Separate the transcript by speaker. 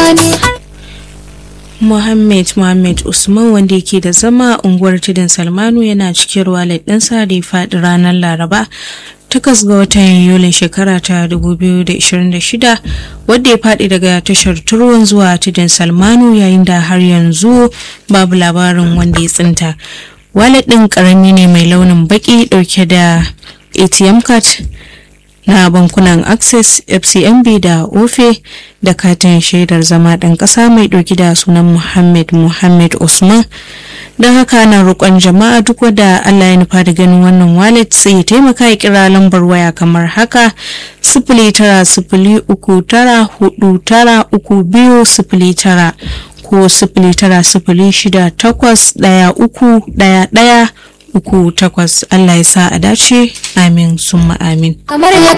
Speaker 1: wani
Speaker 2: Muhammad Muhammad Usman wanda yake da zama a unguwar Tudun Salmanu yana cikin walet ɗinsa da ya faɗi ranar Laraba takwas ga watan Yulin shekara ta 2026 wadda ya faɗi daga tashar Turwan zuwa Tudun Salmanu yayin da har yanzu babu labarin wanda ya tsinta. Walet ɗin ƙarami ne mai launin baƙi ɗauke da ATM card na bankunan access fcmb da ofe da katin shaidar zama ɗan ƙasa mai ɗauki da sunan muhammad muhammad usman don haka ana roƙon jama'a duk wadda allah ya nufa da ganin wannan wallet sai ya taimaka ya kira lambar waya kamar haka sifili tara sifili uku tara hudu tara uku biyu sifili tara ko sifili tara sifili shida takwas ɗaya uku ɗaya ɗaya uku takwas Allah ya sa a dace amin summa amin
Speaker 1: kamar ya